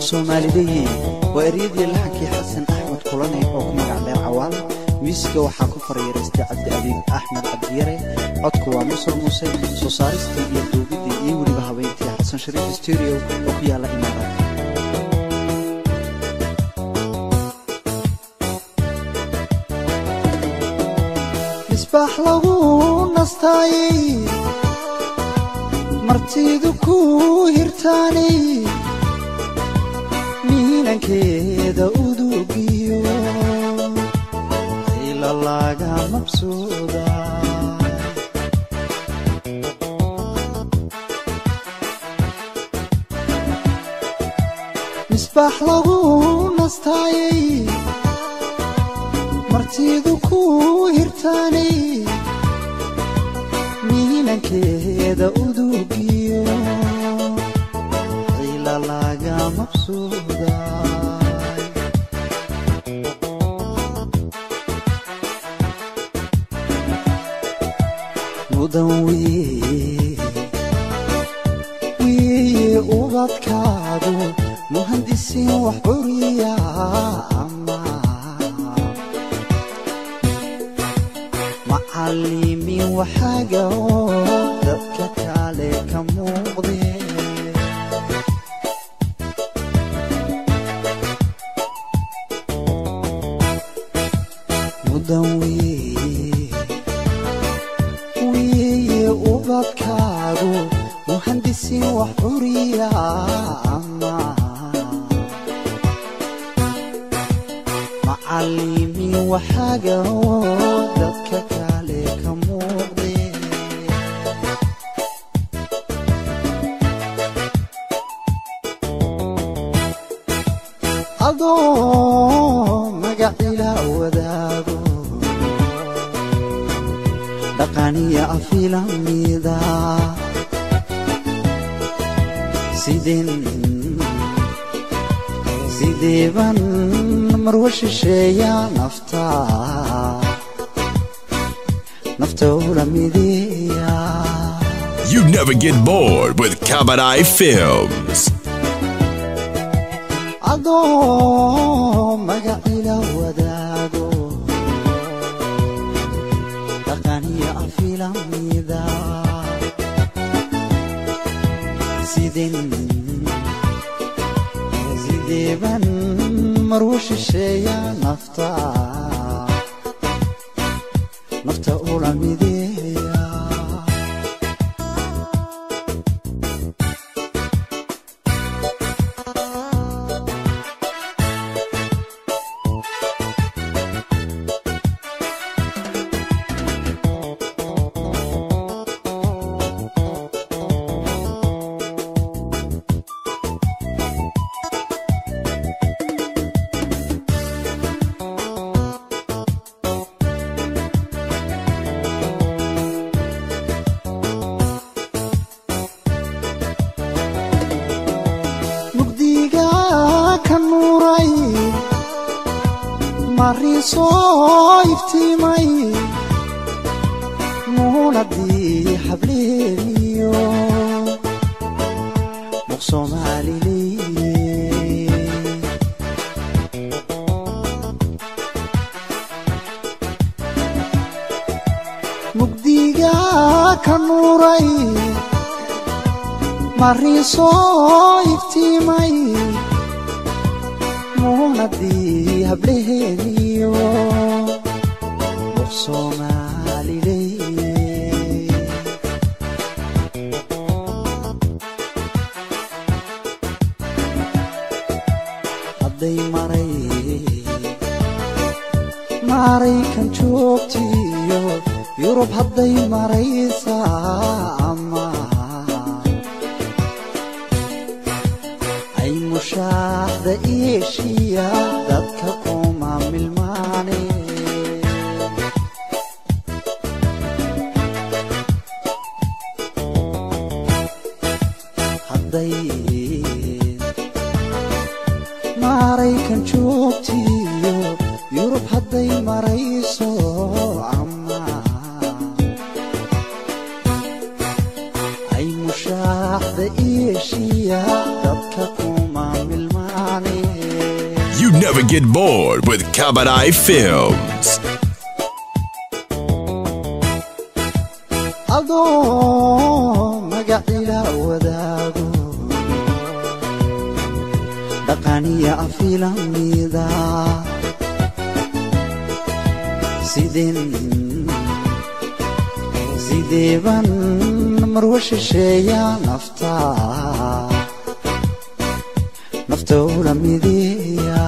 soomaalideyi waa eryadii laxankii xasan axmed kulane oo ku magac dheer cawaal miisiga waxaa ku faryareystay cabdi abiib axmed cabdiyare codku waa musal muuse soo saaristii iyo duubiddii iyo weliba habeyntii xasan shariif studio oo ku yaalla imaaraadka misbaax lagu nastaayey martidu ku hirtaanay miinankeeda udugiyo ila laga mabsuuda misbaax lagu nastaayey martidu ku hirtaanay miinankeeda udugiyo ila laga mabsuuda mudan weye weye ubadkaadu muhandisiin wax curiya ama macalimiin waxaaga oo dadka kale ka muuqde mudan weye weye ubadkaadu muhandisiin wax curiya ama macalimiin waxaaga oo dadka kale ka muuqde adoo magacila wadaago dhaqaniya afilamida sideen sideeban marwa shisheeya nafta nafta ula mideeya You never get bored with Kabadai Films. adoo magacila wadaago dhaqaniya afilamida sideen sideeban marwa shisheeya nafta nafta ula mideeya mugdiga ka nuuray marii soo iftiimay muunadii hableeniyo muq soomaaliley mugdiga ka nuuray marii soo iftiimay muunadii hableheeniyo muq soomaaliley hadday maray maraykan joogtiyo yurub hadday maraysaa ama ay mushaaxda eeshiya dadka kuma milmaane hadday maraykan joogtiyo yurub hadday marayso ama ay mushaaxda eeshiya dadka kuma milmaan never get bored with Kabadai Films. adoo magacila wadaago dhaqaniya afilamida sideen sideeban marwa shisheeya nafta nafta ula mideeya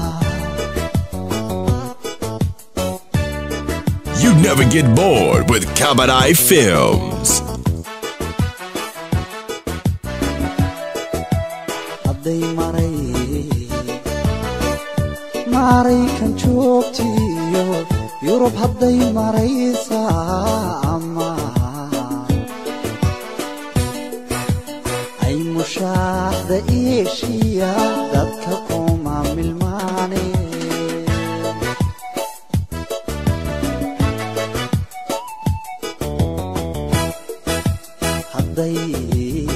You never get bored with Kabadai Films. hadday maray maraykan joogtiyo yurub hadday maraysaa ama ay mushaaxda eeshiya dadka kuma milmaane hadday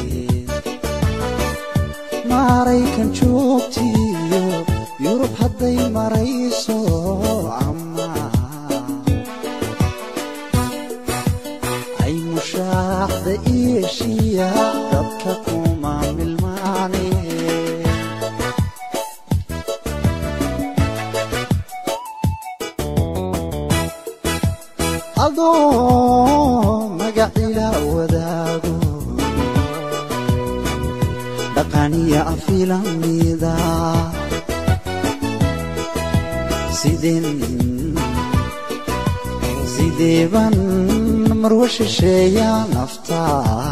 maraykan joogtiyo yurub hadday marayso ama ay mushaaxda eeshiya dadka kuma milmaane adoo magacila wadaago dhaqaniya afilamida sideen sideeban marwa shisheeya nafta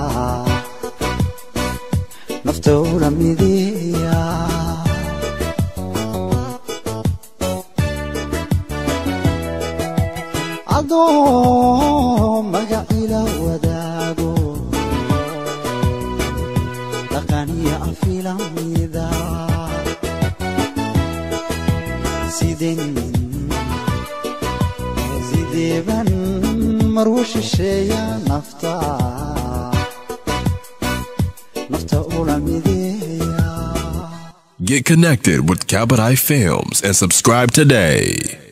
nafta ula mideeya adoo magacila wadaago dhaqaniya afilamida sideen sideeban marwa shisheeya nafta nafta ula mideeya Get connected with Kabadai Films and subscribe today.